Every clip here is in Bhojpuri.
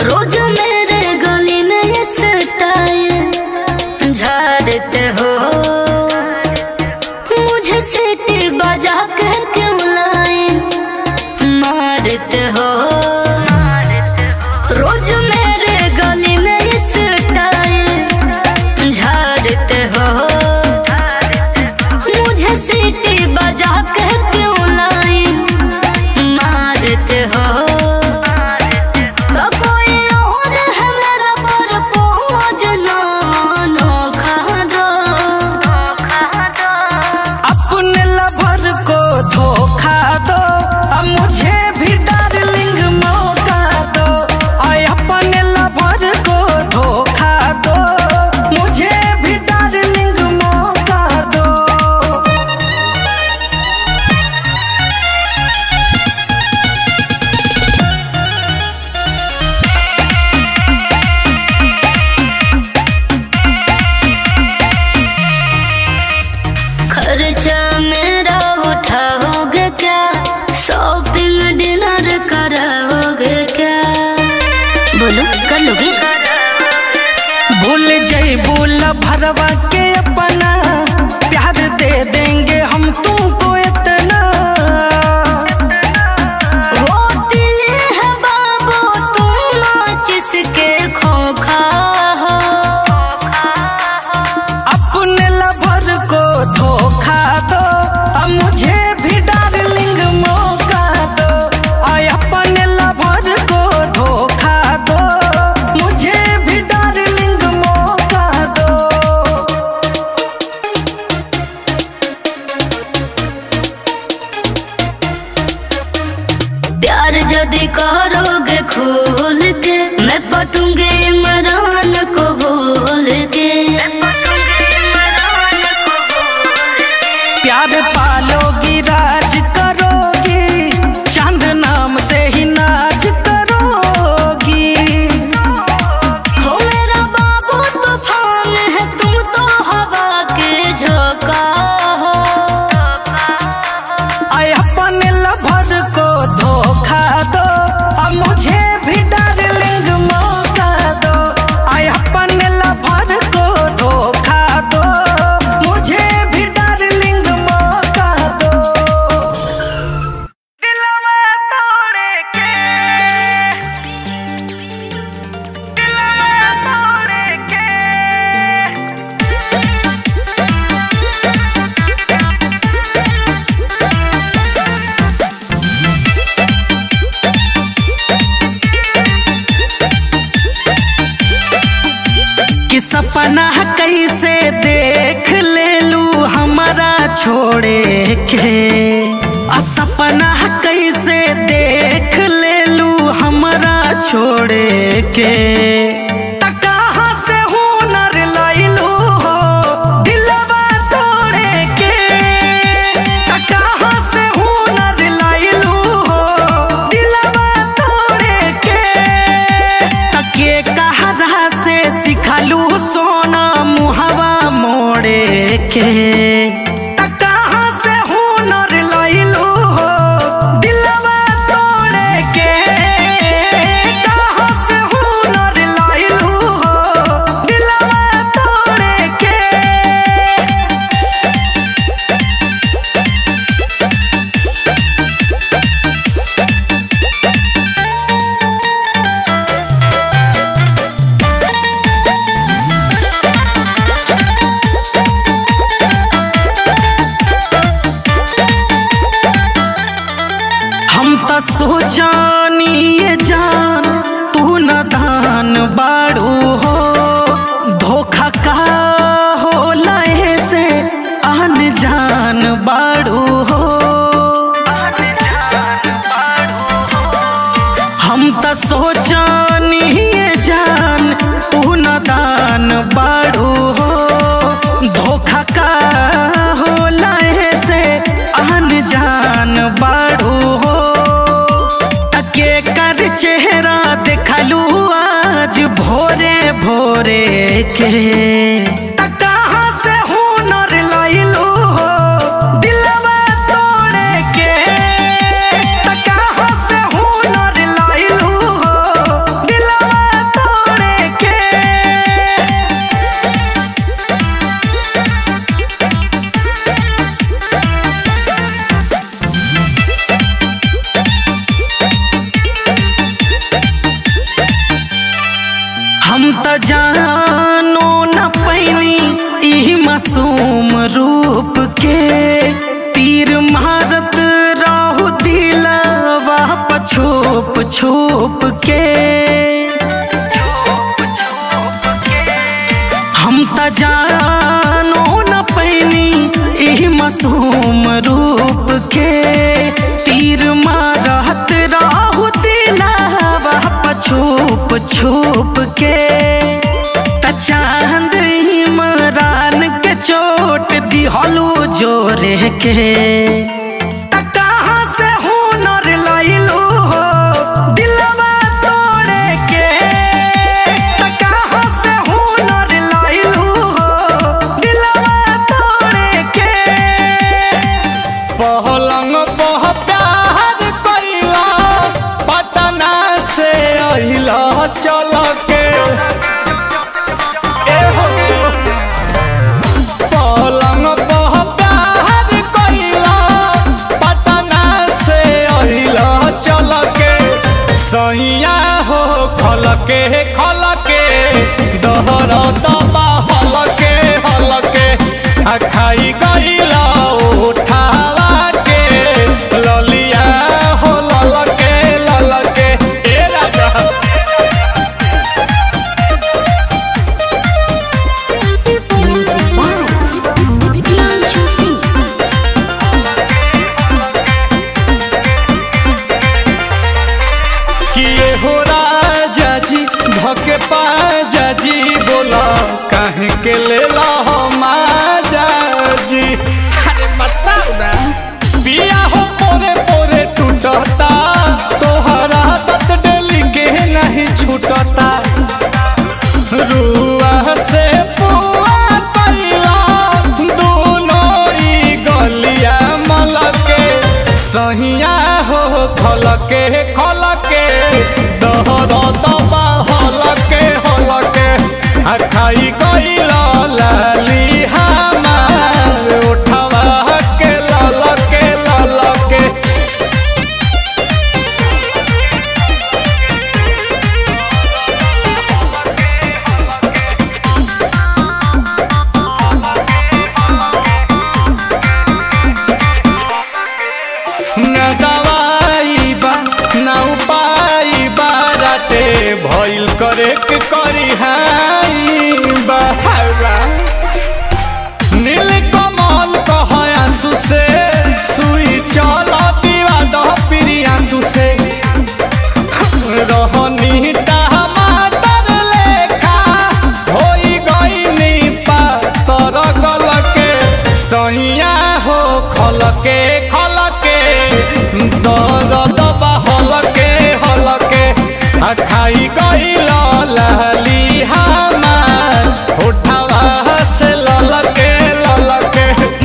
रोज मेरे गली में ये स्टाइल झाड़ते हो मुझे सीटी बजा के क्यों लाए मारते हो रोज मेरे गली में ये स्टाइल झाड़ते हो मुझे सीटी बजा के क्यों लाए मारते हो तो कोई और है मेरा पर पहुँच ना नोखा दो अपने लवर को धोखा दो अब मुझे भी डार्लिंग मौका दो आय अपने लवर को धोखा दो मुझे भी डार्लिंग मौका दो खर्चा मेरा उठाओगे क्या शॉपिंग डिनर कराओगे क्या बोलो कर लोगे भूल जैबू भरवा के अपना प्यार दे देंगे हम तुमको इतना वो दिल है बाबू तुम नाच इसके खोखा हो अपने लवर को धोखा दो अब मुझे भी डार्लिंग मौका दो आय अपने लवर को धोखा दो मुझे भी डार्लिंग मौका दो प्यार यदि करोगे खोल के मैं पटूंगे इमरान को बोल के प्यार पालोगी राज करोगी चांद नाम से ही नाच करोगी हो मेरा बाबू तूफान है तुम तो हवा के झोंका हो आय अपने लवर को धोखा दो अब मुझे भी डार्लिंग मौका दो आय अपने लवर को धोखा दो मुझे भी डार्लिंग मौका दो दिलवा तोड़े के दिलवा तोड़े के कि सपना कैसे देख ले लू हमारा छोड़े के आ सपना कैसे देख ले लू हमारा छोड़े के त कहाँ से हुनर लैलू हो दिलवा तोड़े के त कहाँ से हुनर लैलू हो दिलवा तोड़े के तके कहरा से सिखलू सोना मुहवा मोड़े के त कहाँ से हुनर लैलू हो दिलवा तोड़े के कहाँ से हुनर लैलू हो दिलवा तोड़े के हम त सोचानी ये जान तू न दान बाड़ू हो धोखा का हो लहे से आन जान बाड़ू हो हम त सोचानी ये जान तू न दान बाड़ू हो धोखा का हो लहे से आन जान बाड़ू हो तके कर चेहरा देखलू आज भोरे भोरे के त कहाँ से हुनर लैलू हो दिलवा तोड़े के त कहाँ से हुनर लैलू हो दिलवा छुप के हम त जानो न पैनी एही मासूम रूप के तीर मारत राहु दिलावा छुप छुप के त चांद इमरान के चोट दिहलू जोरे के त कहाँ से हुनर लइलू हो दिलवा तोड़े के त कहाँ से हुनर लइलू हो दिलवा तोड़े के पहलंग पह प्यार कैला पटना से अहिला चल के एहो। पलंग पह प्यार कैला पटना से अहिला चल के सैया हो खल के खल के दहर दबा हल के हल के आ खाई गईला उठावा के ललिया हो लल के लल के ए राजा Music by Himanshu Singh. किए हो राजा जी धके पाजा जी बोला काहे के लेला हो माजा जी अरे बताओ ना पिया हो पोरे पोरे टूटता तोहरा तत डेली के नहीं छूटता रुआ से पुआ कैला दोनों ई गलिया मलके सहिया हो खलके खलके दहर दबा हलके हलके आ खाई गईला लाली हमार उठवा के ललके ललके न दवाई बा न उपाय बाराटे भइल करे के करी हाई बहावा नील कमल कह आंसू से सुई चल दीवा दह पिरी आंसू से रहनी टमाटर लेखा होई गईनी पातर गलके सैया हो खलके खलके दर्द बा हलके हलके आ खाई गईल लाली हमार उठावा से ललके ललके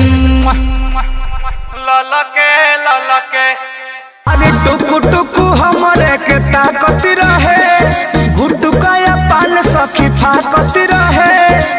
ललके ललके अरे टुकु टुकु हमरे के ताकत रहे गुटुकाया पान सखी फाकत रहे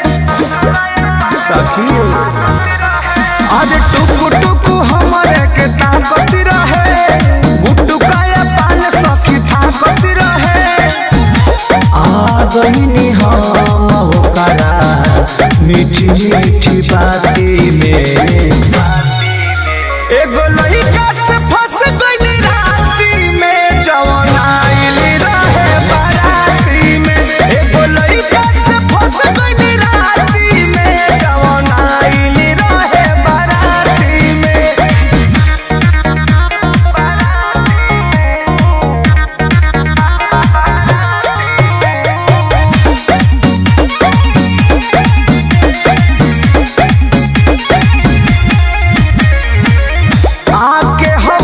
सखी अरे टुकु टुकु हमरे के ताकत रहे गुटुकाया पान सखी फाकत रहे आ गईनी हम होकरा मीठी मीठी बाती में एगो लइका से फंस गइली राती में जवन आइल रहे बाराती में एगो लइका से फंस गइली राती में जवन आइल रहे बाराती में आके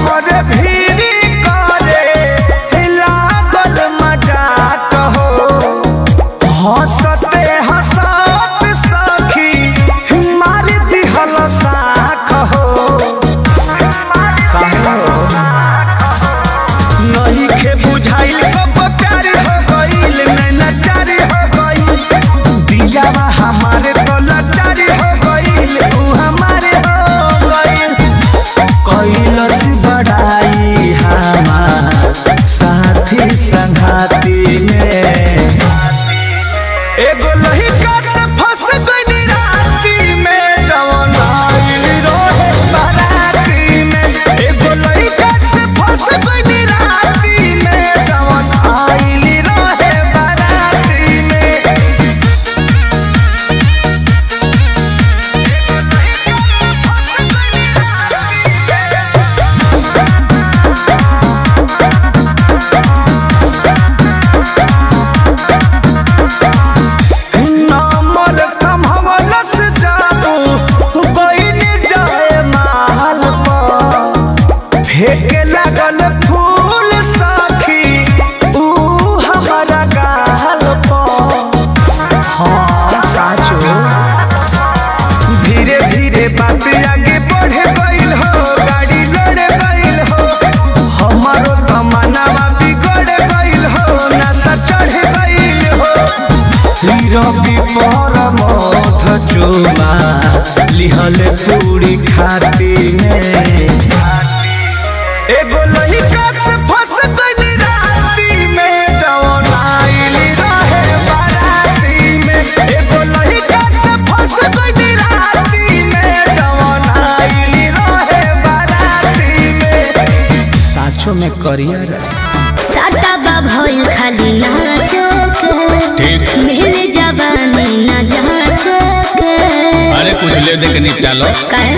पर मथ चुमा लिहल पूरी खाती में एगो लइका से फंस गइल राती में जवन आइली रहे बाराती में एगो लइका से फंस गइल राती में जवन आइली रहे बाराती में साचो में करियर साटा बा भइल खाली नाचक मिल जवानी न जाचक अरे कुछ ले दे के निपटा लो काहे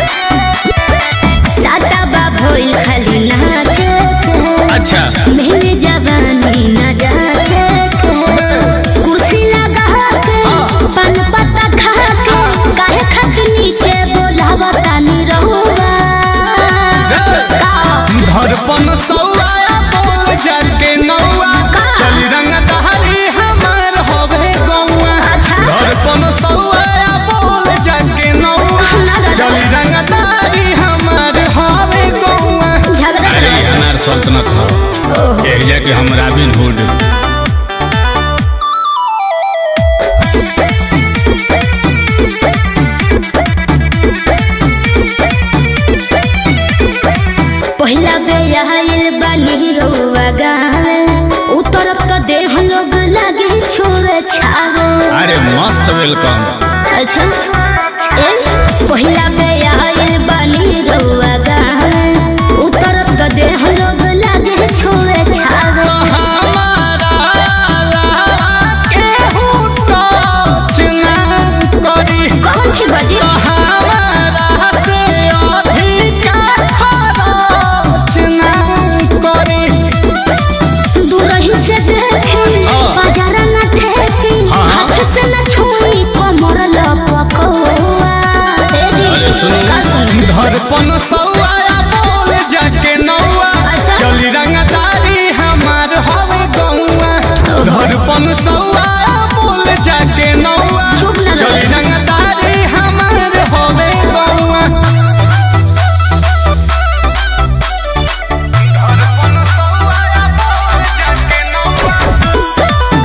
साटा बा भइल खाली नाचक अच्छा मिल जवानी न जाचक कुर्सी लगा के पान पत्ता खा के काहे खक नीचे बोलावता नी रहुआ का धड़पन सौआ बोल जाके नौआ चल रंग दहरी हमार होवे गौआ अच्छा धड़पन सौआ बोल जाके नौआ चल रंग दहरी हमार होवे गौआ झगड़ा अरे ये अनार सल्तनत हो एक जाके हम रॉबिन हुड पहिला बे आइल बानी रउआ गावे उतरब तो देह लोग लागे छोरे छावे अरे मस्त वेलकम अच्छा ए पहिला बे आइल बानी रउआ गावे उतरब तो देह लोग लागे छोरे छावे कौन थी बजी दूरही से देखी बाजार न ठेकी हाथ से न छुई कमर लपकौआ ए जी अरे सुनो। का सुनो धड़पन सौआ बोल जाके नौआ अच्छा। चली रंगदारी हमार हवे गौआ धड़पन सौआ बोल जाके नौआ चुप ना रहो। चली रंगदारी हमार हवे गौआ धड़पन सौआ बोल जाके नौआ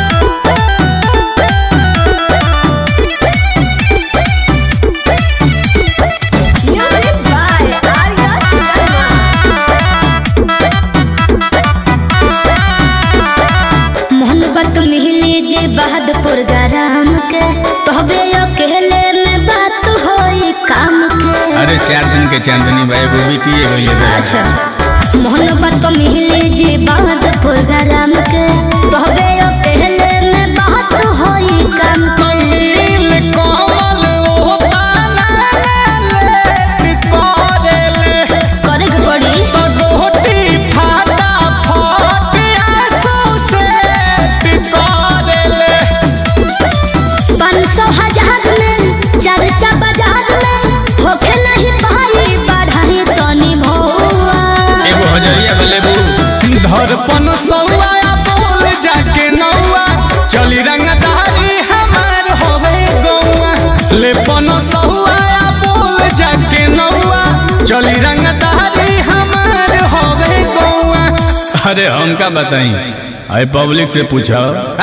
मोहब्बत मिली जे बहादुर गरम के तोहबे अकेले में बात होई काम के अरे चार दिन के चांदनी भाई वो बीती है अच्छा मोहब्बत मिली जे बहादुर गरम के तोहबे अकेले में बात होई काम के नील कमल ओ ताना ले कोरेले करे के पड़ी गोटी फाटा फाट आंसू से टिकोरेले पाँच सौ हजार में चर्चा बाजार में होखे नहीं पाई बढ़ाई तनी भौआ एगो हजरिया बलेबू धड़पन सौआ बोल जाके नौआ चली रंगदारी हमार होवे गौआ लेपन सौआ बोल जाके नौआ चली रंगदारी हमार होवे गौआ अरे हमका बताई अरे पब्लिक से पूछो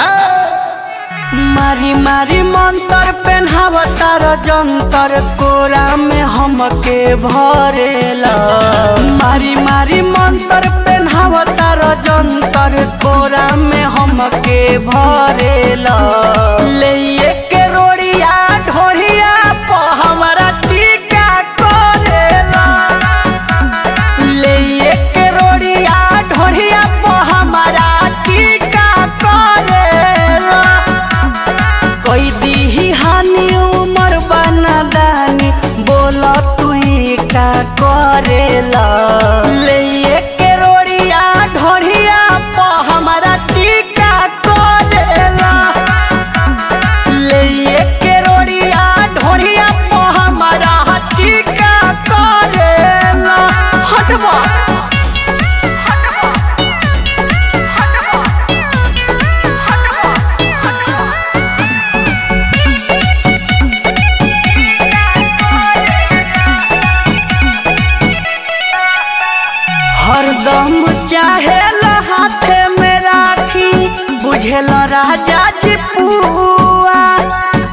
मारी मारी मंतर पेन्हावतार जंतर कोरा में हमके भरेला मारी मारी मंतर पेन्हावतार जंतर कोरा में हमके भरेला ले के रोड़िया ढोरिया प हमरा टीका करेला ले के रोड़िया ढोरिया प हमरा टीका करेला कोई दीही हानि उमर बना दानी बोला तू का करेला ले के रोड़िया ढोरिया प हमारा टीका करेला ले के रोड़िया ढोरिया प हमारा टीका करेला हटवा हरदम चाहे हाथे में राखी बुझेल राजा जी पुआ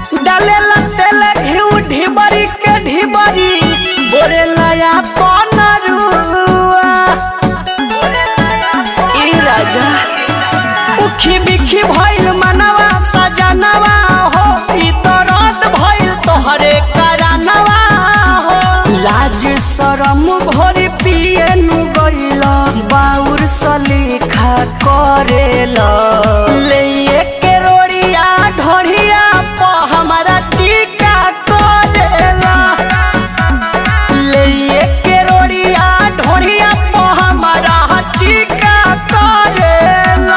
भोरी पिए नु गइला बाउर सलीखा करेला ले के रोड़िया ढोरिया प हमारा टीका करेला ले के रोड़िया ढोरिया प हमारा टीका करेला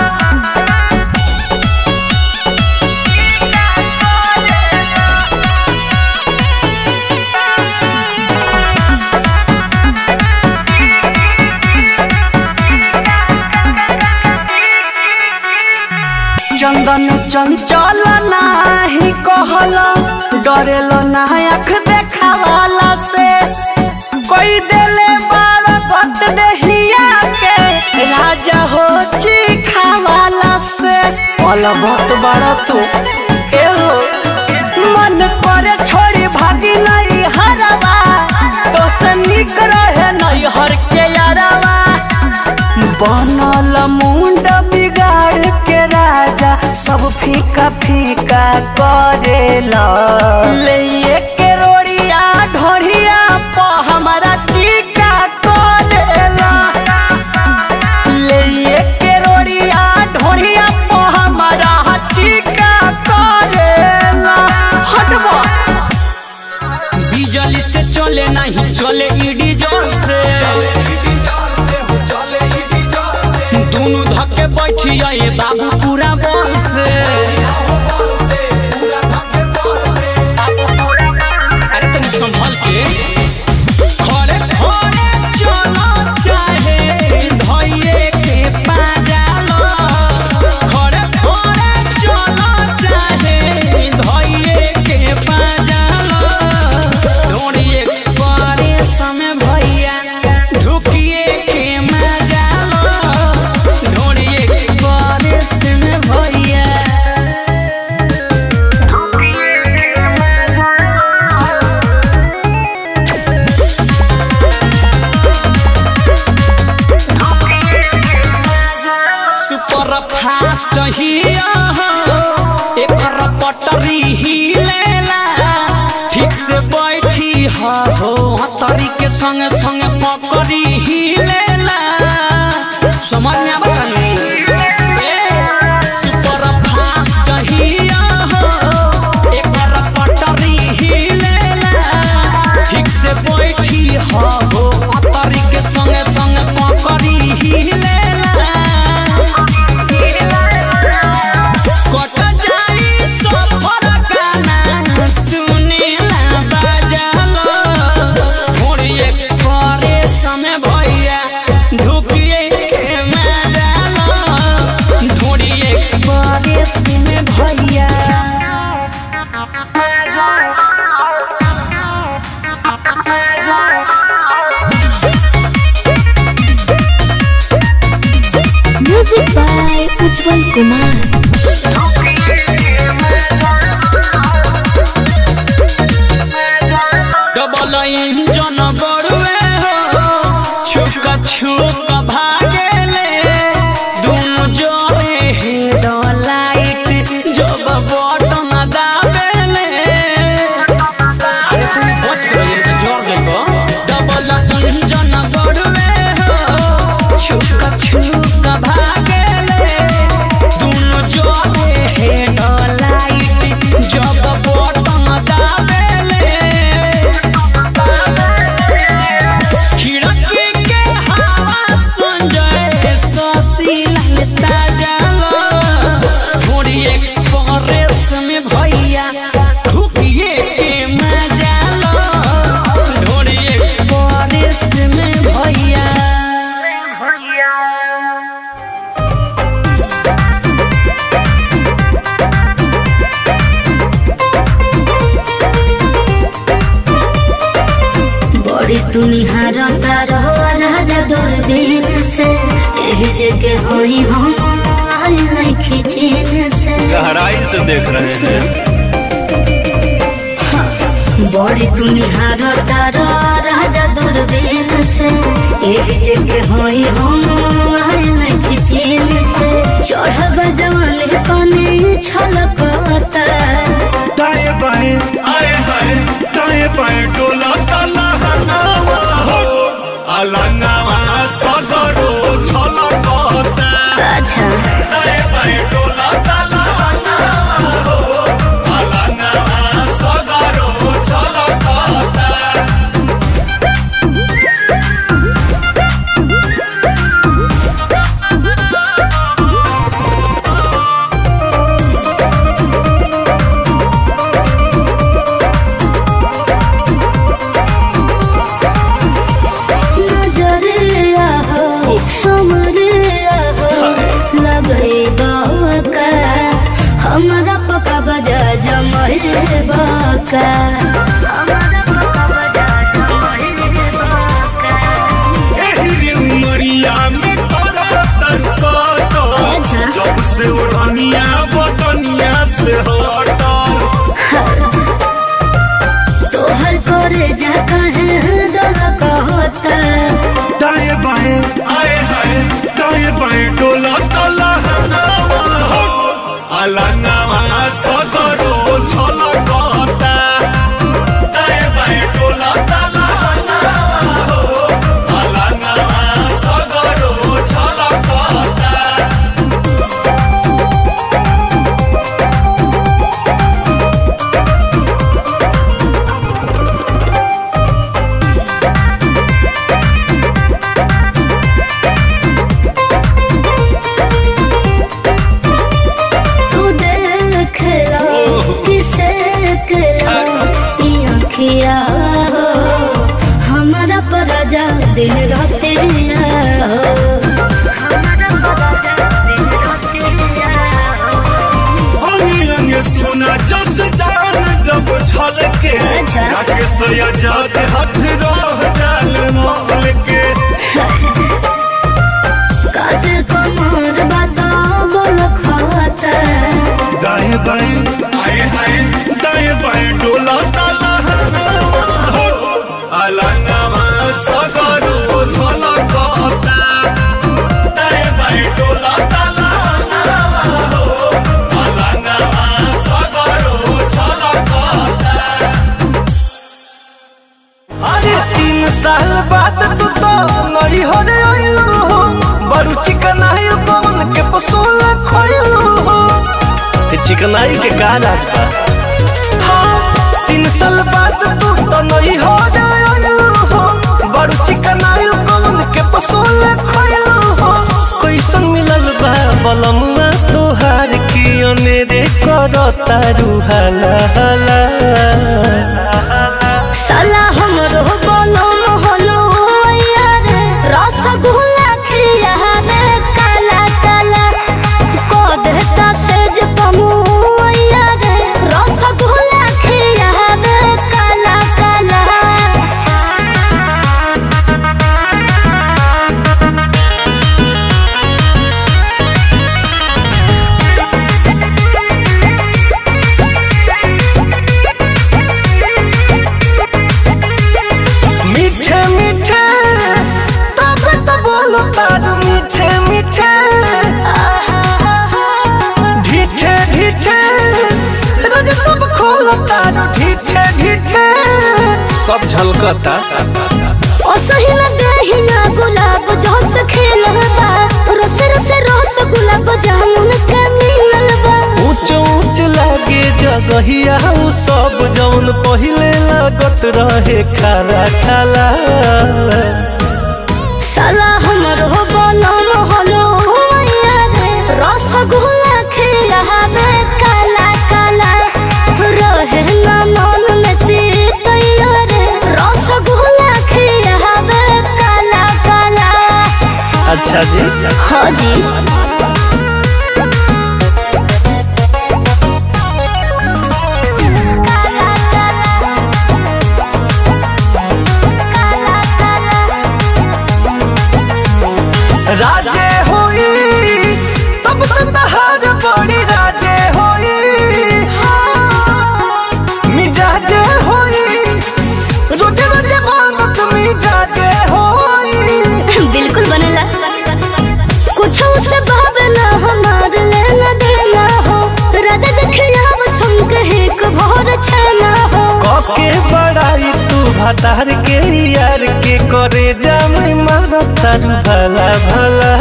चंदन चंचल नाही कहल डरेल ना आँख देखावाला से कोई देले बार गत देहिया के राजा हो चिखावाला से पल बहुत बड़ा तू ए हो मन करे छोड़ी भागी नहीं हरवा तो से निक रहे नहीं हर के यारवा बनल मुंड बिगाड़ के राजा सब फीका फीका करेला ले के रोड़िया ढोरिया प हमारा टीका करेला ले के रोड़िया ढोरिया प हमारा टीका करेला हटबा बिजली से चले नहीं चले ईडी जोर से दोनों धक्के बैठी आए बाबू पूरा बल से अरे तनी संभल के खड़े खड़े चलो चाहे धइये के पाजालो खड़े खड़े चलो चाहे धइये के पाजालो ढोड़ी एक्सप्रेस में भैया ढुकिए के मजालो ढोड़ी एक्सप्रेस में भैया सुपर फास्ट हिया एकर पटरी हिलेला ठीक से बैठी हा हो हतरी के संगे संगे पकड़ी हिलेला समझ में आवा तनी सुपर फास्ट हिया एकर पटरी हिलेला ठीक से बैठी हा हो हतरी के संगे संगे पकड़ी हिलेला कट जाई सफर गाना सुनेला बाजालो थोड़ी एक्सप्रेस में भैया ढुकिए के मजालो थोड़ी एक्सप्रेस में भैया music by Ujjwal Kumar double engine बड़ुए हो छुक छुक भागेले दुनु जोड़े हेड लाइट जब बटन दाबेले अरे तू बच गई तो जोड़ देबो डबल इंजन बड़ुए हो छुक छुक भागेले दुनु जोड़े हेड लाइट जब बटन दाबेले खिड़की के हवा सुन जाए ससी ललता जालो थोड़ी एक्सप्रेस में भैया ढुकिए के मजा लो थोड़ी एक्सप्रेस में भैया बड़ी तुनिहार तारो राजा दूरबीन से यही जगह होई हम आल नहीं खिचीन से गहराई से देख रहे हैं बड़ी तुनिहार तारो राजा दूरबीन से यही जगह होई हम आल नहीं खिचीन से चढ़ब जवान कने छलकता दाएं बाएं आए हाय दाएं बाएं डोला ताला हनावा हो अलंगवा सदरो छलकता अच्छा दाए बाए डोलता लहंगवा हो अलंगवा सदरो छलकता नजरिया हो समरिया हो लगे बाका हमारा पका बजा जमरे बाका हमारा पका बजा जमरे बाका एहरी उमरिया में तोरा तनकत अच्छा। जब से उड़निया बदनिया से हटल तोहर करे जा कहे दल कहता दाएं बाएं आए हाय दाएं बाएं डोला तला अलंगवा सदरो छलकता दाएं बाएं डोला तला अलंगवा सदरो छलकता तू देख लो किसे लो ये अखिया हो हमारा पराजा दिन रात हो हमारा पराजा दिन रात हो अंगे अंगे सोना जस जान जब छलके अच्छा। राकेश आजाद हाथ रह जाल मोल के काते कमर बता बोल खाता दाएं बाएं आए आए दाएं बाएं डोला ताला अलंगवा सगरो छलकता दाएं बाएं डोला ताला अलंगवा सगरो छलकता अरे तीन साल बाद तू तो नई हो रे आइलू हो बड़ू चिकन आई कौन के पसोल खोइलू हो चिकनाई के का रात बा हाँ, तीन साल बाद तू तो नई हो रे आइलू हो बड़ू चिकन आई कौन के पसोल खोइलू हो कैसन मिलल बा बलमुआ तोहार की अनेरे करता रुहाला हाला साला हमरो बोलो मोहलो यार रसगुल्ला खिया में काला काला को देता सेज पमु यार रसगुल्ला खिया में काला काला मीठे मीठे तब तो बोलो तार मीठे मीठे ढीठे ढीठे रोज सब खोलो तार ढीठे ढीठे सब झलकता ओ सही न देही ना गुलाब जोस खेलबा रोस रोस रोस गुलाब जामुन के मिललबा ऊंच ऊंच लागे जगहिया उ सब जौन पहिले लागत रहे खारा खाला साला हमरो बोलो मोहलो यार रसगुल्ला खिलावे काला काला रहे ना मन में तीत यार रसगुल्ला खिलावे काला काला अच्छा जी हाँ जी राजे होई तब तो तहार बड़ी राजे होई मिजाजे होई रोजे रोजे मांगत मिजाजे होई बिल्कुल बनेला कुछ से भातार के यार के करे जाम मारो तारू भला भला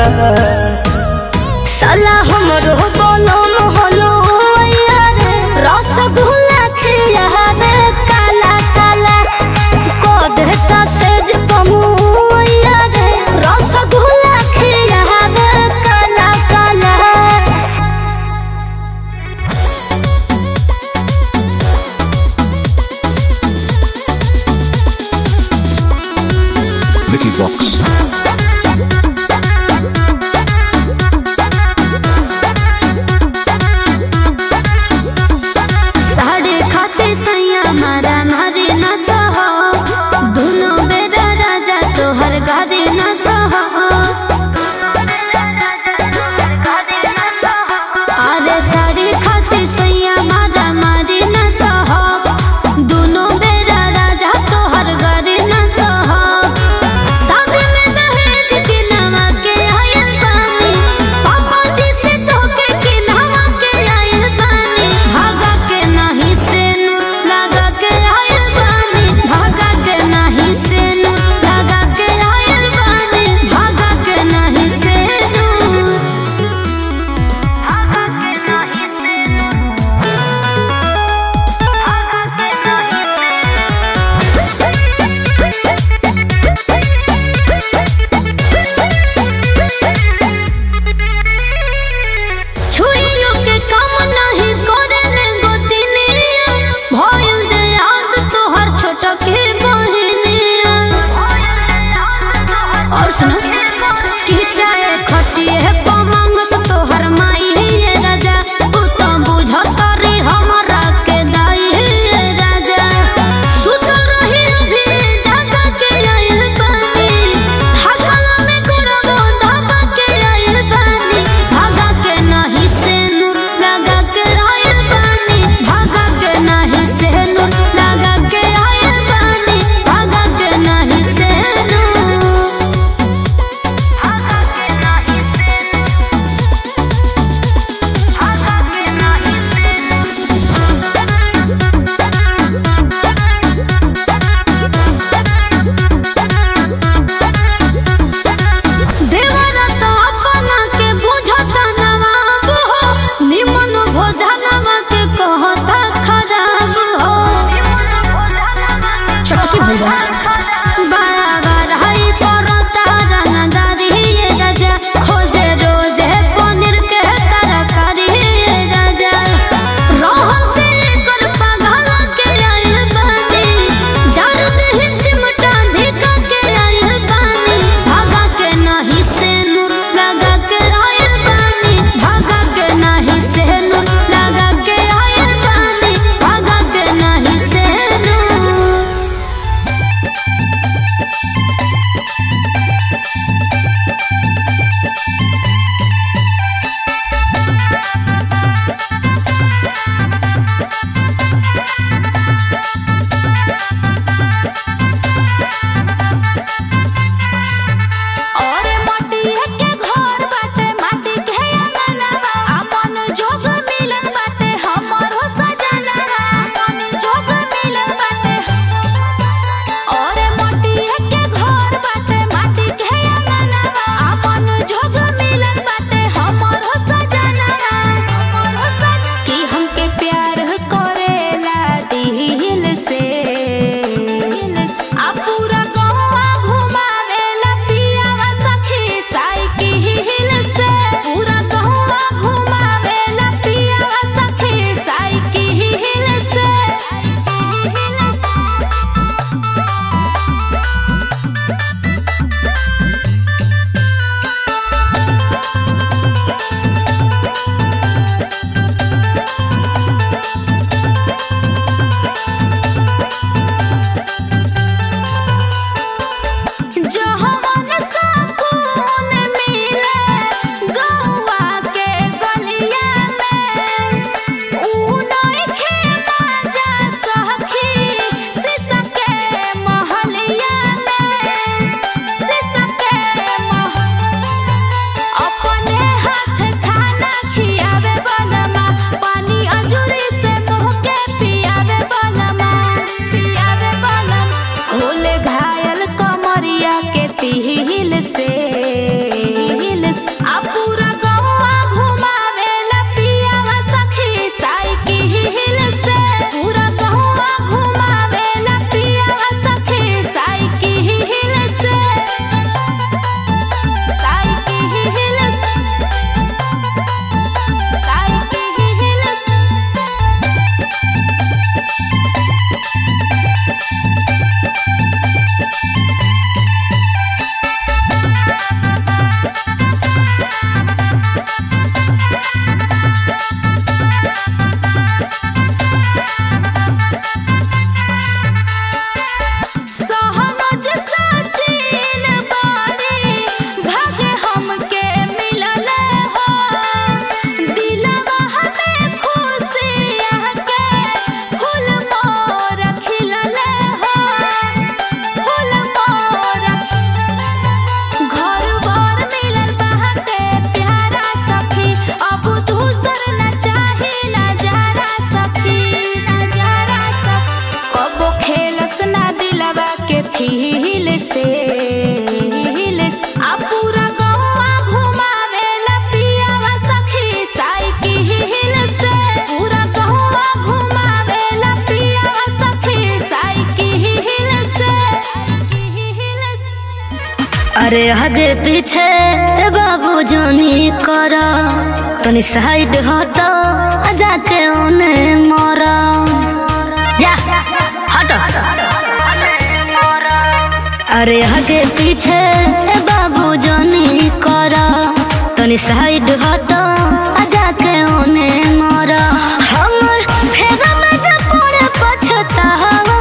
साला हमरो बोलो मोहलो यार रसगुल्ला खिया रे काला काला को देता सेज कमु यार रसगुल्ला खिया रे काला काला Vicky Vox. साढ़े खाते सैया मारा मारे न सहो दोनों बेरा राजा तोहर गारे न सहो अरे साढ़े खाते सैया मारा मारे न सहो दोनों बेरा राजा तोहर गारे न सहो शादी में दहेज के नवा के आयल बानी पापा जी से धोखे के नवा के आयल बानी भागा के नहीं से नूर लगा के आयल बानी भागा के नहीं से नूर लगा के आयल बानी भागा के नहीं से नूर भागा के नहीं से नूर भागा के नहीं से छुइयो के काम नहीं करे ने गोतिनिया भइल दे याद तोहर छोट के बहिनिया और सुन कि चाहे खटिए पमंग से तोहर माई ये राजा तू तो बुझत रे हमरा के दाई ये राजा सुत रही अभी जागा के आइल पानी थकला में गुड़बो धाबा के आइल पानी भागा के नहीं से नूर लगा के आइल पानी भागा के नहीं से नूर लगा के आइल पानी भागा के नहीं से नूर अरे हगे पीछे बाबू जानी कर तनी साइड हट जाके ओने मर जा हट अरे हगे पीछे बाबू जानी कर तनी साइड हट जाके ओने मर हमर फेगा में जब पड़े पछतावा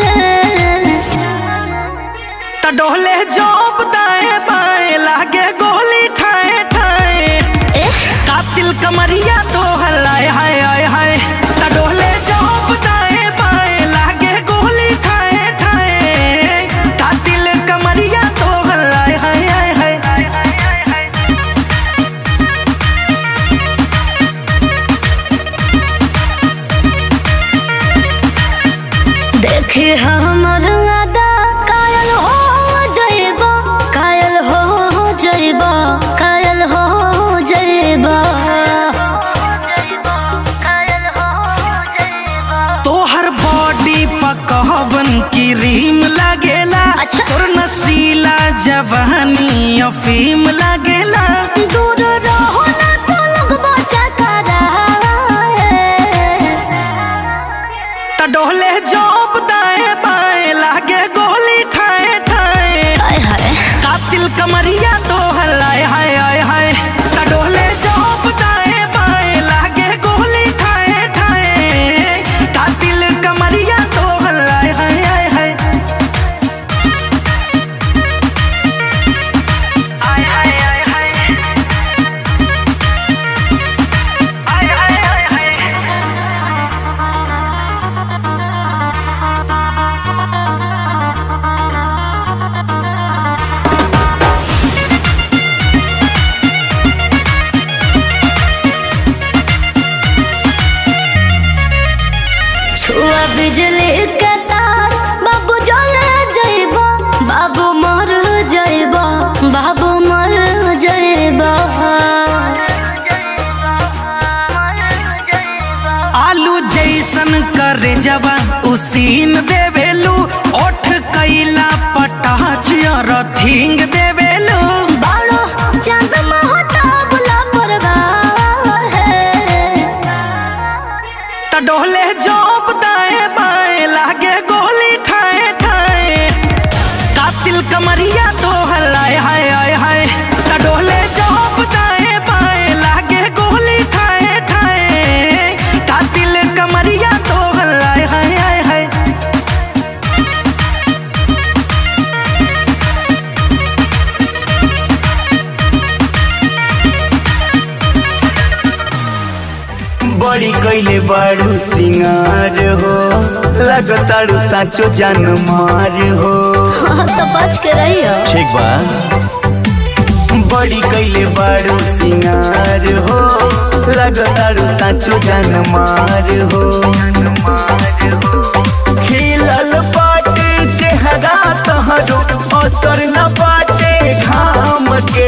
त डोले जोप दाएं बाएं लागे गोली ठाए ठाए कातिल कमरिया तो हलाए हाय हाय हाय त डोले जोप दाएं बाएं लागे गोली ठाए ठाए कातिल कमरिया तो हलाए हाय हाय हाय देखी हमर अदा कायल हो जइबा कायल हो जइबा कायल हो जइबा तोहर बॉडी पकवन की रीम लगेला अच्छा। तोर नसीला जवानी अफीम लगेला दूर रहो ना तो लगबा चकरा त डोले जोप दाएं बाएं लागे गोली ठाए ठाए हाय हाय कातिल कमरिया तो हलाए हाय हाय हाय त डोले जोप दाएं बाएं लागे गोली ठाए ठाए कातिल कमरिया तो हलाए हाय हाय हाय छुआ बिजली के तार बाबू जले जइबा बाबू मर जइबा बाबू मर जइबा आलू जैसन करे जवा उसीन देवेलू ओठ कैला पटाच रथिंग देवेलू बाड़ो चांद महता बुला परवार है त डोले जोप दाएं बाएं लागे गोली ठाए ठाए कातिल कमरिया तो हलाए हाय हाय हाय त डोले जोप दाएं बाएं लागे गोली ठाए ठाए कातिल कमरिया तो हलाए हाय हाय हाय बड़ी कैले बारू सिंगार हो लगतारू साचो जान मार हो तो बच के रहियो ठीक बा बड़ी कैले बारू सिंगार हो लगतारू साचो जान मार हो खिलल पाटे चेहरा तहरो असर न पाटे घाम के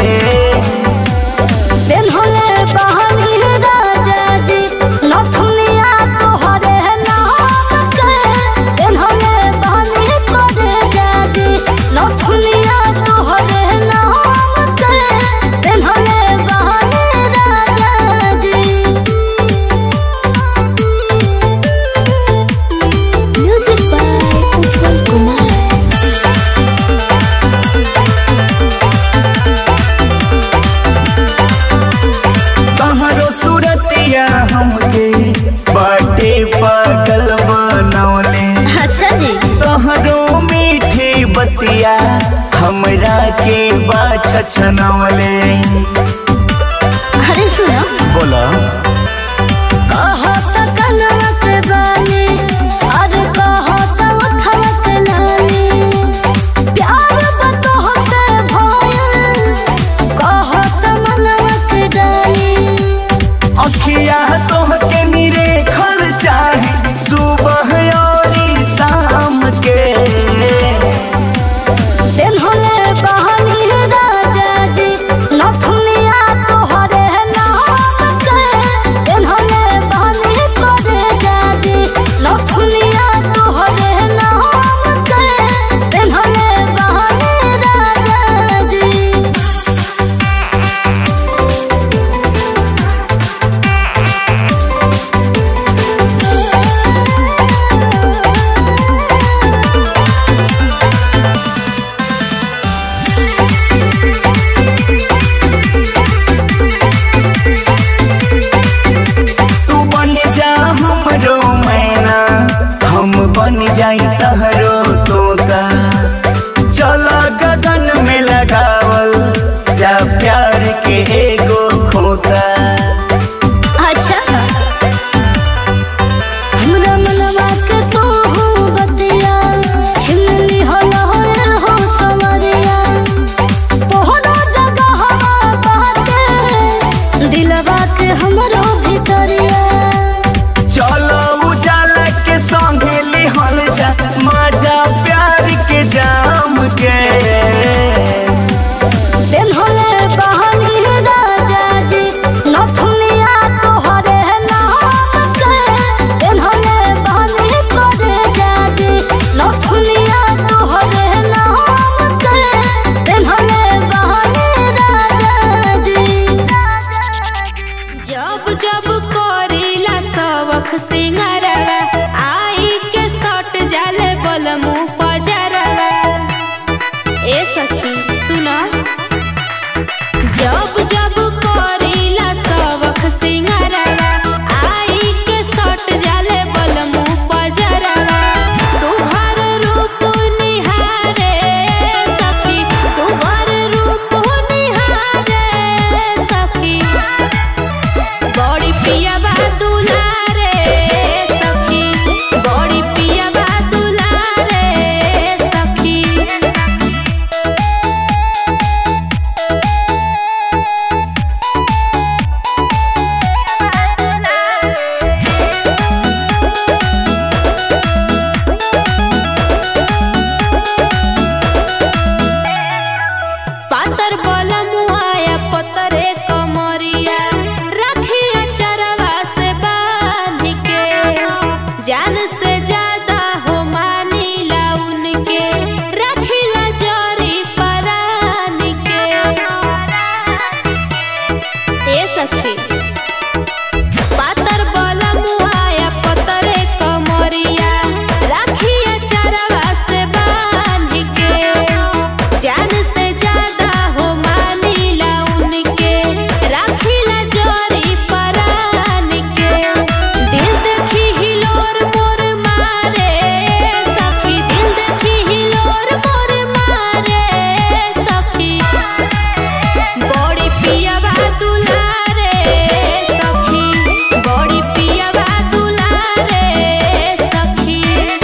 दिन होले बहनी राजा जी नथुनिया तोहरे नाम के दिन होले बहनी करे जाजी नथुनिया तोहरे नाम के दिन होले बहनी राजा जी म्यूजिक बाय उज्जवल कुमार तहरो सूरतिया हमके बाटे पागल बनौले अच्छा जी तहरो मीठी बतिया हमरा के बाछ छनौले अरे सुनो बोला कहो तो कनवा के बानी अरे कहो तो उठवा के लानी प्यार बतहो से भयल कहो तो मनवा के डाली अखिया तोहके निरे खर चाहे सुबह और शाम के दिन होले बहनी राजा जी नथुनिया तोहरे नाम के सुना जब जब करीला सबक सिंगारवा आई के सट जाले बलमु पजरवा सुघर रूप निहारे सखी सुघर रूप निहारे सखी बड़ी पिया बा दुलारे सखी बड़ी पिया बा दुलारे सखी पातर बलमुआया पतरे कमरिया रखिया चरवा से बांध के जान से ज्यादा हो मानीला उनके रखिला जरी परान के ए सखी पातर बलमुआया पतरे कमरिया रखिया चरवा से बांध के जान से ज्यादा हो मानीला उनके राखिला जोरी परान के दिल देखी हिलोर मोर मारे सखी दिल देखी हिलोर मोर मारे सखी बड़ी पिया बा दुलारे सखी बड़ी पिया बा दुलारे सखी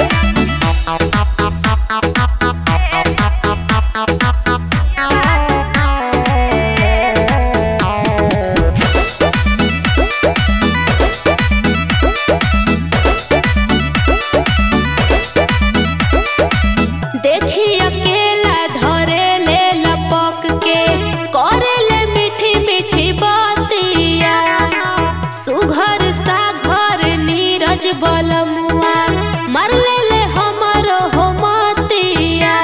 देखी अकेला धरे ले लपक के करे ले मीठी मीठी बातिया सुघर सा घर नीरज बलमुआ मर ले ले हमरो हो मतिया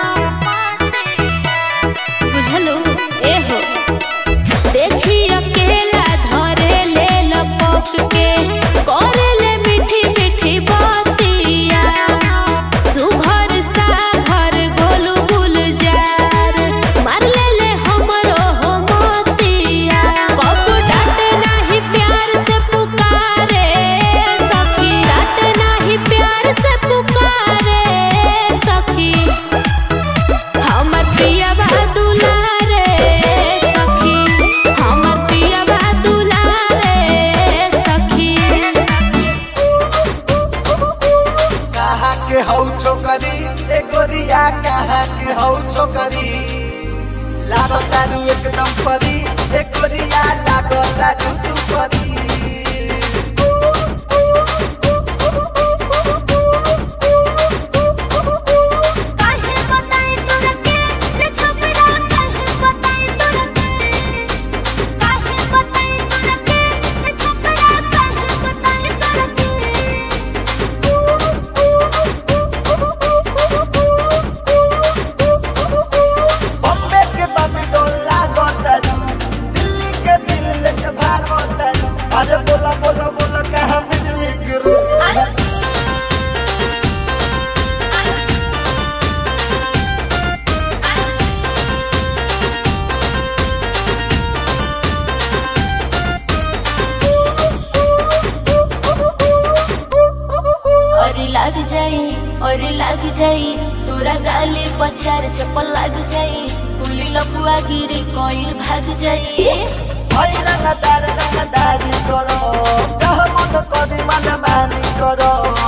बुझलू ए हो देखी अकेला धरे ले लपक के करे ले मीठी मीठी बातिया सुघर सा घर गोलू गुलजार मार ले ले हमरो हो मोतिया कब डांट नाही प्यार से पुकारे सखी डांट नाही प्यार से पुकारे सखी हमर पिया बा दुलारे सखी हमर पिया बा दुलारे सखी कहाँ के हौ छोकरी ए गोरिया कहाँ के हौ छोकरी लागो तारू एकदम परी ए गोरिया लागो तारू तू परी काहे बताई तोरा के रे छपरा काहे बताई तोरा के काहे बताई तोरा के रे छपरा काहे बताई तोरा बॉम्बे के बम्बे डोला गोतरू दिल्ली के दिल लेके भागो तरू अरे बोला बोला बोला कहाँ बिजली गिरू और लग जाई और लग जाई तोरा गाली पचार चप्पल लग जाई पुली लपुआ गिरी कोइल भाग जाई ओइ रंगदार रंगदारी करो जह मन करी मन मानी करो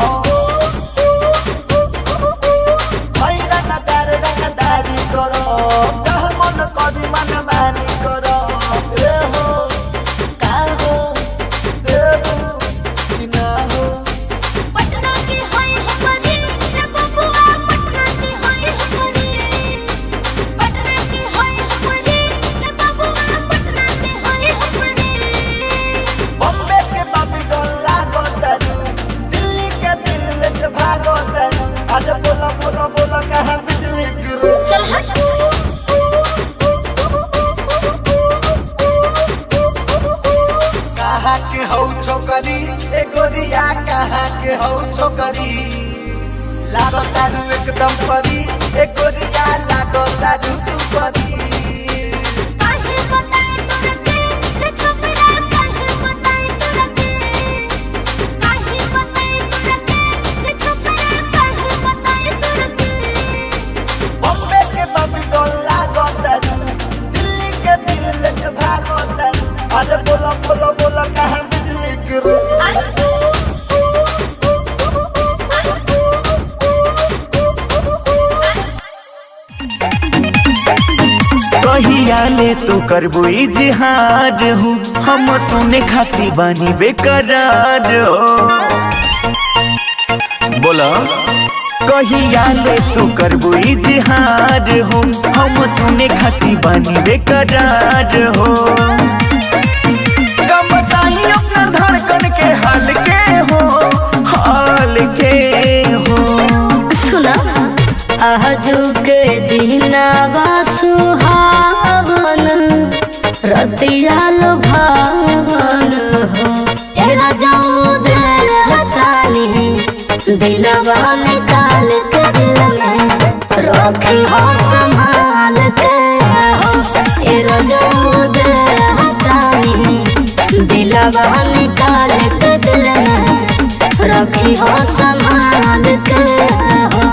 ओइ रंगदार रंगदारी करो जह मन करी मन मानी करो ए हो का हो देबू कि ना हो पटना की होई हमरी रे बबुआ पटना की होई हमरी पटना की होई हमरी रे बबुआ पटना की होई हमरी बॉम्बे के बाबी डोला गोतरू दिल्ली के दिल लेके भागो तरू अरे बोला बोला बोला कहाँ बिजली गिरू चल हट कहाँ के हौ छोकरी ए गोरिया कहाँ के हौ छोकरी लागो तारू एकदम परी ए गोरिया लागो तारू तू परी अरे बोला बोला बोला कहाँ बिजली गिरी कहिया ले तू करबो इजहार हो हम सुने खाती बानी बेकरार हो बोला कहिया ले तू करबो इजहार हो हम सुने खाती बानी बेकरार हो कब बताई अपना धड़कन के हाल के हो हाल के हो सुना आजू के दिनावा सुहावन रतिया भावन हो एरा जाऊ दे हतानी दिलवा निकाल के दिल में रखी हो संभाल के हो एरा जाऊ दे हतानी दिलवा निकाल के दिल में रखी हो संभाल के हो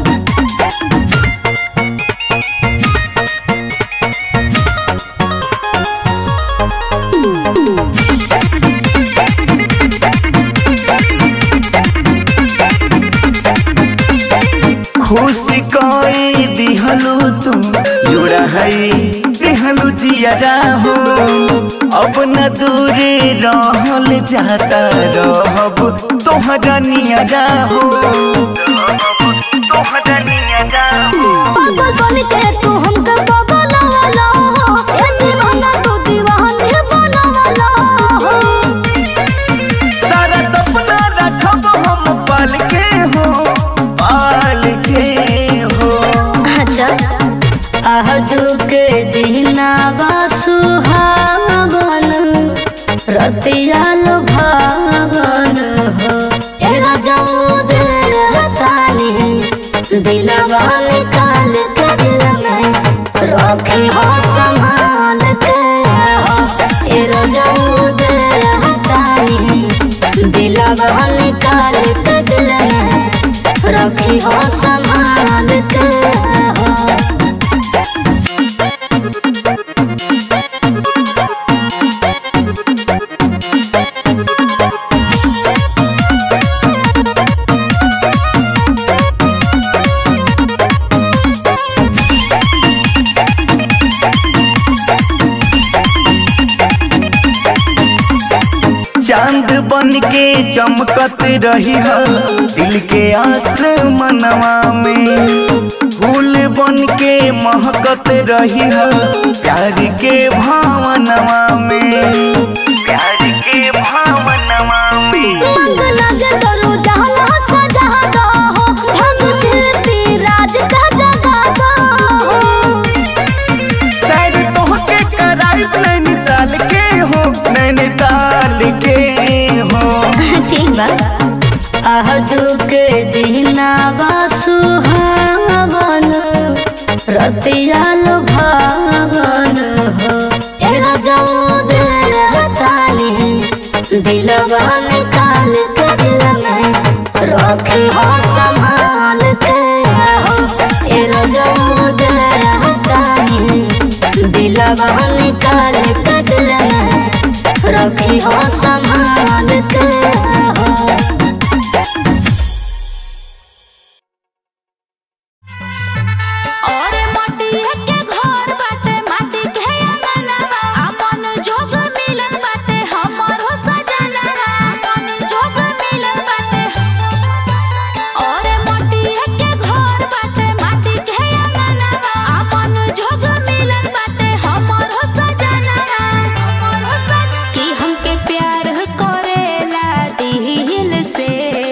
खुशी कोई दिहलू तू जुड़ा है दिहलू जियरा हो अब न दूरे रहल जाता रहब तोहरा नियरा हो तोहरा नियरा हो पागल बन के तू हमके बगलवाला हो ए दीवाना तू दीवानी बनवाला हो सारा सपना रखब हम पाल के हो पाल के हो अच्छा आजू के दिनावा सुहावन रतिया भावन हो ए राजाऊ दे हतानी दिलवा निकाल के दिल में रखी हो संभाल के हो ए राजाऊ दे हतानी दिलवा निकाल के दिल में रखी हो संभाल के हो चांद बन के चमकत रही है दिल के आसमनवा में फूल बन के महकत रही है प्यार के भावनवा में प्यार के भावनवा में मंग लगे करो जहाँ सजा दो हो भंग कीर्ति राज का जगा दो हो शायद तोहके कराइब नैनीताल के हो नैनीताल के हो ठीक बा आजू के दिनावा सुहावन रतिया भावन हो ए राजाऊ दे हतानी दिलवा निकाल के दिल में रखी हो संभाल के हो ए राजाऊ दे हतानी दिलवा निकाल के दिल में रखी हो संभाल के हो और मटिया के घर बाटे माटी के अंगनवा अपन जोग मिलन बाटे हमरो सजनवा अपन जोग मिलन बाटे और मटिया के घर बाटे माटी के अंगनवा अपन जोग मिलन बाटे हमरो सजनवा हमरो सजनवा कि हमके प्यार करेला दिल से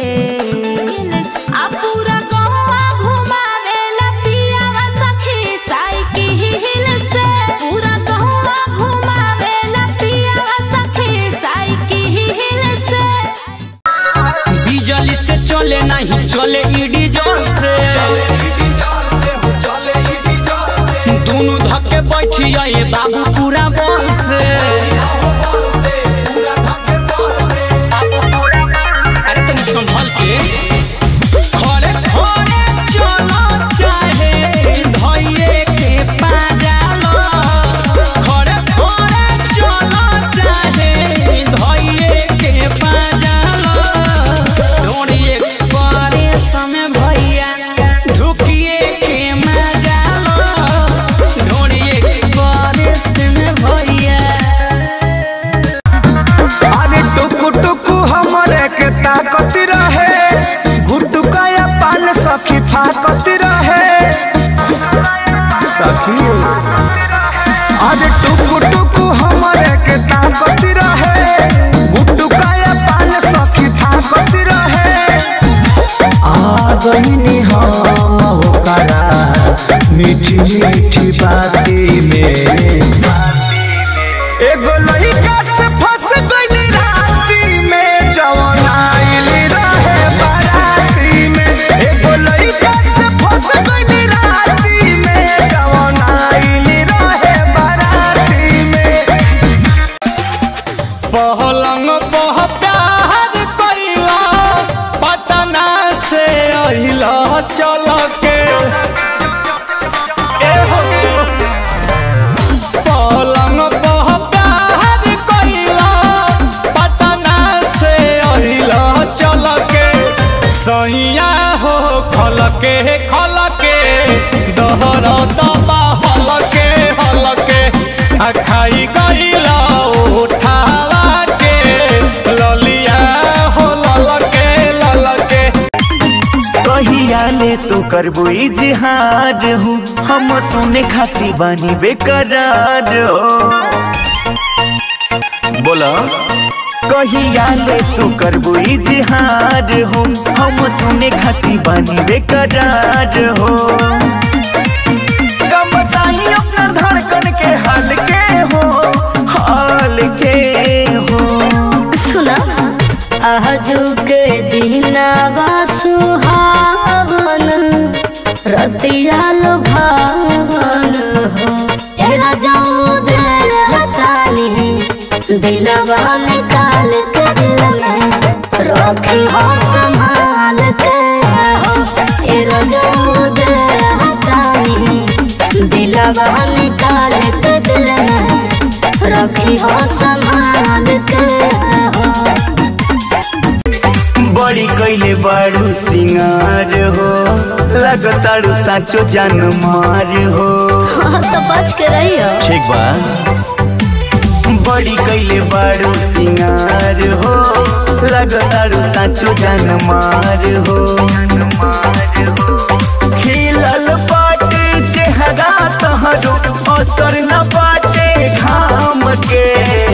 आ पूरा गौवा घुमावेला पियावा सखी साइकिल से पूरा गौवा घुमावेला पियावा सखी साइकिल से बिजली से चले नहीं चले ईडी जोर से दोनों धक्के बैठी आए बाबू पूरा बल से अरे तनी संभल के खड़े खड़े चलो चाहे धइये के पाजालो खड़े खड़े चलो चाहे टुकु टुकु हमरे के ताकत रहे गुड्डू काया पान सखी ताकत रहे आ गईनी हम ओकरा मीठी मीठी बाती में एगो लइका से फंस गईली राती में जवन आइल रहे बाराती में एगो लइका से फंस गईली राती में जवन आइल रहे बाराती में पहलंग पह प्यार कइला पटना से अहिला चल के ए हो। पलंग पह प्यार कइला पटना से अहिला चल के सैया हो खल के खल के दहर दबा हल के हल के आ खाई गइला उठावा के ललिया हो लल के लल के कहिया ले तू करबो इजहार हो हम सुने खाती बानी बेकरार हो बोला कहिया ले तू करबो इजहार हो हम सुने खाती बानी बेकरार हो कम बताई अपना धड़कन के हाल के हो हाल के हो सुना आजू के दिनावा सुहावन रतिया लुभावन हो तेरा जाऊ दिल हतानी दिलवा निकाल के दिल में रखी हो संभाल के हो तेरा जाऊ दिल हतानी दिलवा निकाल के दिल में रखी हो संभाल के हो बड़ी कैले बारू सिंगार हो लगतारू साचो जान मार हो हाँ, तो बच के रहियो ठीक बा बड़ी कैले बारू सिंगार हो लगतारू साचो जान मार हो खिलल बाटे चेहरा तहरो असर न बाटे घाम के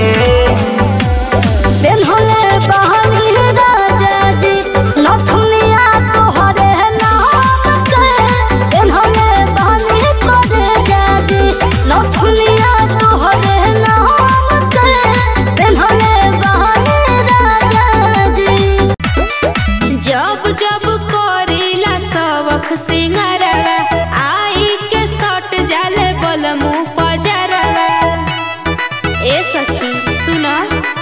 दिन होले बहनी राजा जी नथुनिया तोहरे नाम के दिन होले बहनी तोरे जाजी नथुनिया तोहरे नाम के दिन होले बहनी राजा जी जब जब करीला सबक सिंगारवा आई के सट जाले बलमु पजरवा ए सखी सुना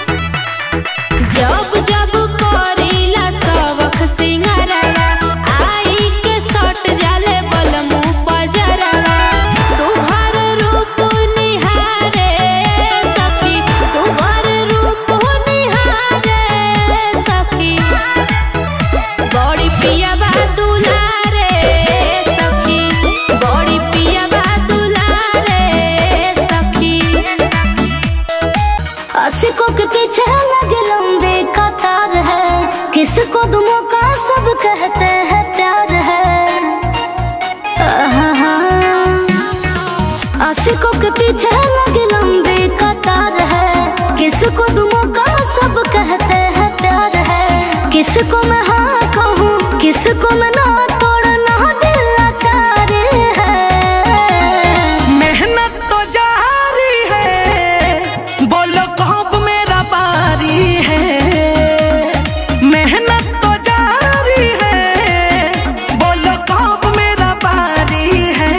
जब जब करीला सबक सिंगारवा आई के सट जाले बलमु पजरवा सुघर रूप निहारे सखी सुघर रूप निहारे सखी बड़ी पिया बा दुलारे सखी बड़ी पिया बा दुलारे सखी आशिकों के पीछे लगे लंबे कतार है किसको दुमों का सब कहते हैं प्यार है आहा। आशिकों के पीछे लगे लंबे कतार है किसको दुमों का सब कहते हैं प्यार है किसको मैं हाँ कहूँ किसको मैं ना तोड़ना दिल लाचार है मेहनत तो जारी है बोलो कब मेरा बारी है मेहनत तो जारी है बोलो कब मेरा बारी है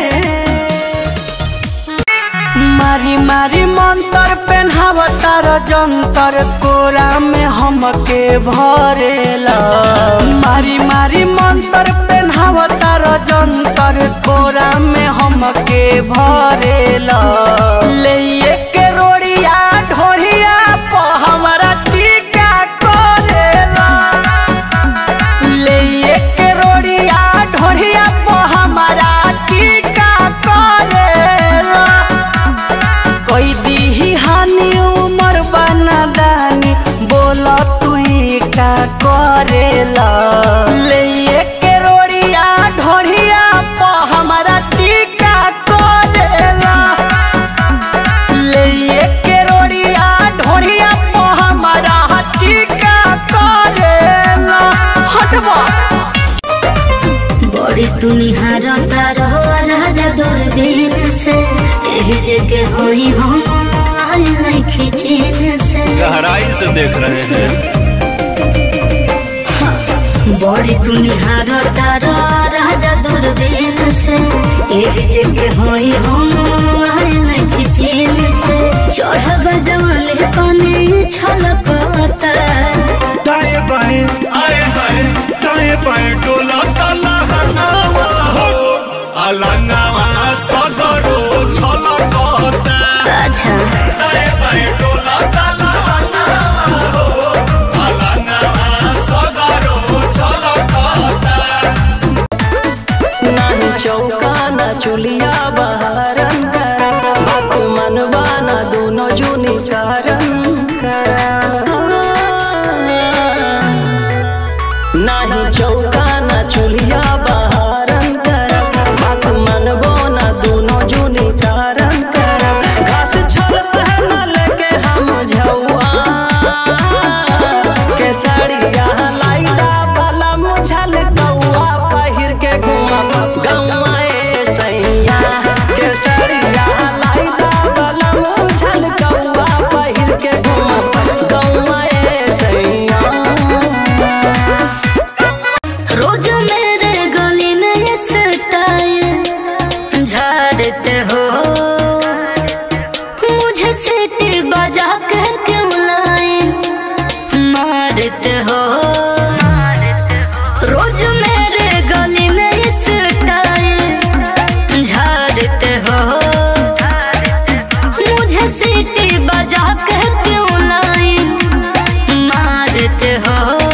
मारी मारी मंतर पेन्हावतार जंतर कोरा में हमके भरेला मारी मारी मंतर पेन्हावतार जंतर कोरा में हमके भरेला ले के रोड़िया ढोरिया प हमरा टीका करेला ले के रोड़िया ढोरिया प हमरा टीका करेला कोई दी हानि उमर बना दानी बोला तू का करेला ले के रोड़िया ढोरिया प हमारा टीका करेला जगह होई हम आल नहीं चैन से गहराई से देख रहे हैं बड़ी तुनिहार तारा राजा दूरबीन से एक जगह होई हम आल नहीं चैन से चढ़ब जवानी कने छलकता दाएं बाएं आए हाय दाएं बाएं डोला ताला हनावा हो अलंगावा सगरो छलकता अच्छा दाएं बाएं डोला ताला हनावा हो अलंगावा सगरो छलकता नाही चौका ना चुलिया बहारन कर बात मनवा ना दोनों जुनी कारण नाही चौका ना चुलिया बहारन कर बात मनवो ना दोनों जुनी कारण कर घास छोल पहनल के हम झौआ के साड़िया लाइदा वाला मुझल कौआ पहिर के घुमा गौआ ए सैया के साड़िया लाइदा वाला मुझल कौआ पहिर के घुमा गौआ ए सैया रोज मेरे गली में ये स्टाइल झाड़ते हो मुझे सीटी बजा कर क्यों लाए मारते हो रोज मेरे गली में ये स्टाइल झाड़ते हो मुझे सीटी बजा कर क्यों लाए मारते हो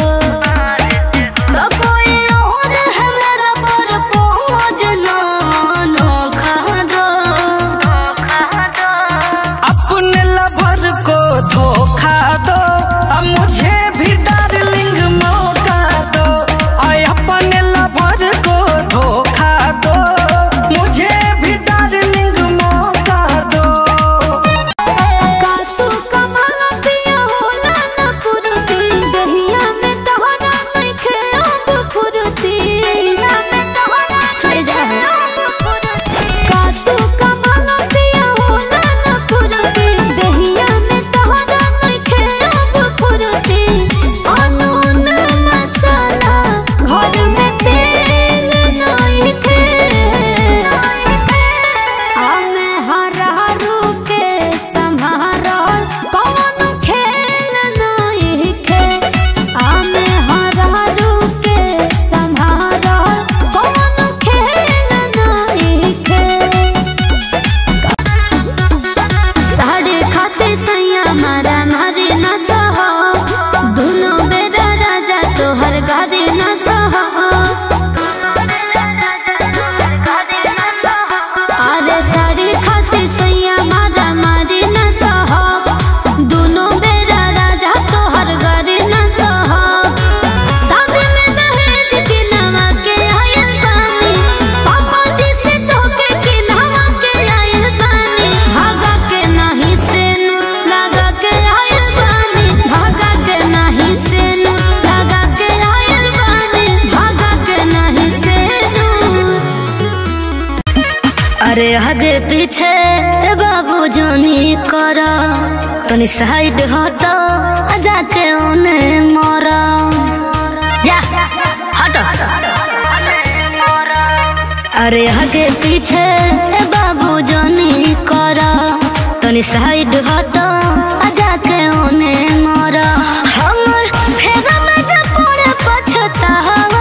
तो कोई और है मेरा पर पहुँच ना नोखा दो अपने लवर को धोखा दो अब मुझे भी डार्लिंग मौका दो आय अपने लवर को धोखा दो मुझे भी डार्लिंग मौका दो कातू कमाला पिया होला न कुरुती दहिया में तोहरा नइखे अब फुरुती हर जा कातू कमाला पिया होला न कुरुती दहिया में तोहरा नइखे अब फुरुती अनून मसाला घर में तेल नइखे हमें हरारू के संभारल कौन खेल नहीं खे हमें हरारू के संभारल कौन खेल नहीं खे साढ़े खाते सैया मारा मारे न सहो दोनों बेरा राजा तोहर गारे न सहो अरे साड़ी खाते सैया मारा मारे न सहो दोनों बेरा राजा तोहर गारे न सहो शादी में दहेज के नवा के आयल बानी पापा जी से धोखे के नवा के आयल बानी भागा के नाही से नूर लगा के आयल बानी भागा के नाही से नूर लगा के आयल बानी भागा के नाही से नूर अरे हदे पीछे बाबू जानी करा तनी साइड हटो आ जाके ओने मरा जा हटो अरे आगे पीछे बाबू जानी करा तनी साइड हटो आ जाके ओने मरा हमर फेगा में जब पड़े पछतावा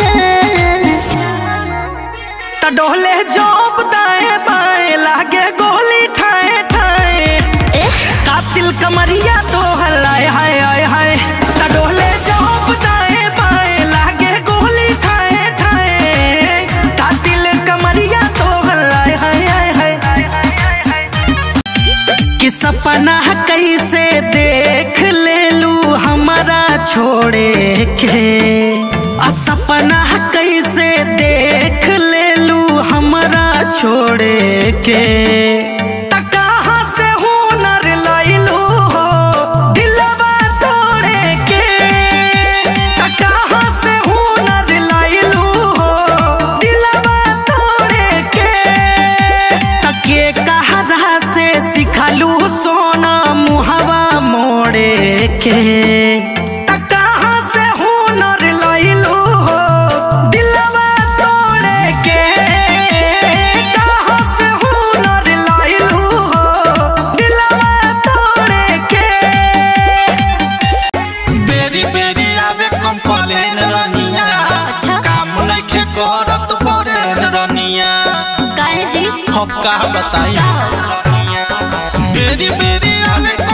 त डोले जोप दाएं बाएं लागे गोली ठाए ठाए कातिल कमरिया तो हलाए हाय हाय हाय त डोले जोप दाएं बाएं लागे गोली ठाए ठाए कातिल कमरिया तो हलाए हाय हाय हाय कि सपना कैसे देख ले लू हमारा छोड़े के आ सपना कैसे देख ले लू हमारा छोड़े के त कहाँ से हुनर लैलू हो दिलवा तोड़े के त कहाँ से हुनर लैलू हो दिलवा तोड़े के त के कहा बताई का हो? बेरी बेरी आवे